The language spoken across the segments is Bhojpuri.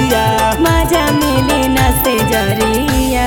कवरिया मजा मिली न से जरिया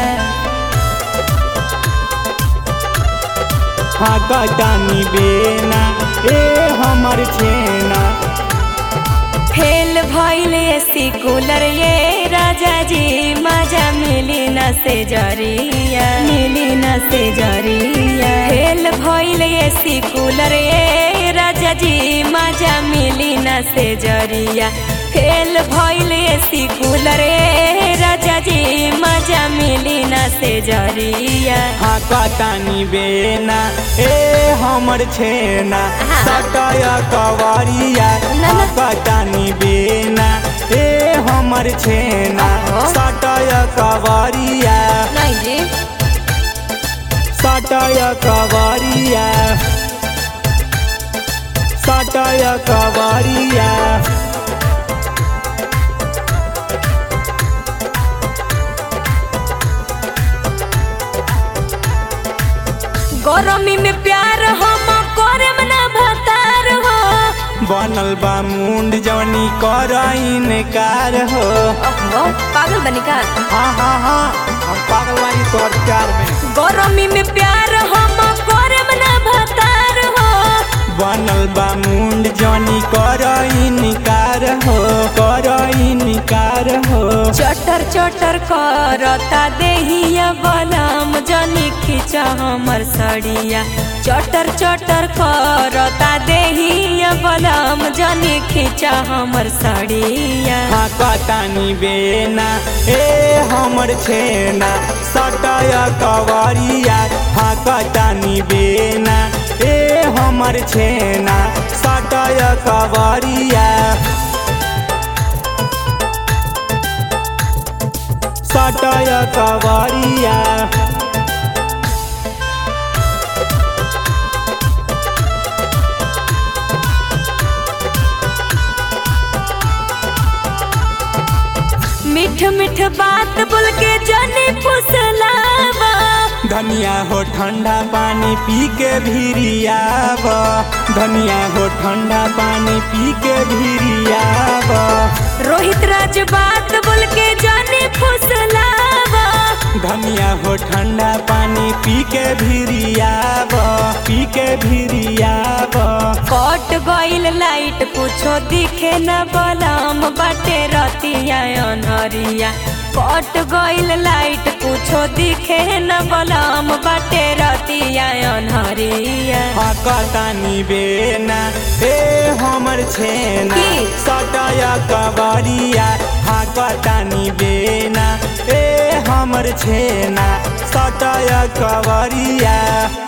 हाकतानी बेना ए हमर छेना फेल भइल एसी कूलर ये राजा जी मजा मिली न से जरिया मिली न से जरिया फेल भइल एसी कूलर ये राजा जी मजा मिली न से जरिया फेल भइल एसी कूलर ये राजा जी मजा मिली न से जरिया हाकतानी बेना ए हमर छेना हाँ। सटय कवरिया ना, ना। हाकतानी बेना ए हमर छेना अहो। सटय कवरिया नहीं जी सटय कवरिया सटय कवरिया गरमी में प्यार हम करम ना भतार हो बनल बा मुंड जवनी कर इनकार हो ओहो पागल बनी का हाँ हाँ हाँ हम पागल बानी तोर प्यार में गरमी में प्यार हम करम ना भतार हो बनल बा मुंड जवनी कर इनकार हो कर इनकार हो चटर चटर करता देहिया बलम जनी खींचा हमर सड़िया चटर चटर करता देहिया बलम जनी खींचा हमर सड़िया हाँ कतानी बेना ए हमर छेना सटय कवरिया हाँ कतानी बेना ए हमर छेना सटय कवरिया सटय कवरिया मीठ मीठ बात बोल के जनी फुसलावा धनिया हो ठंडा पानी पी के भिरियाब धनिया हो ठंडा पानी पी के भिरियाब रोहित राज बात बोल के जनी फुसलावा धनिया हो ठंडा पानी पी के भिरियाब पी के भिरियाब कट गइल लाइट कुछो दिखे न बलम बाटे रतिया अनहरिया कट गइल लाइट कुछो दिखे न बलम बाटे रतिया अनहरिया हकतानी बेना ए हमर छेना की? सटय कवरिया हकतानी बेना ए हमर छेना सटय कवरिया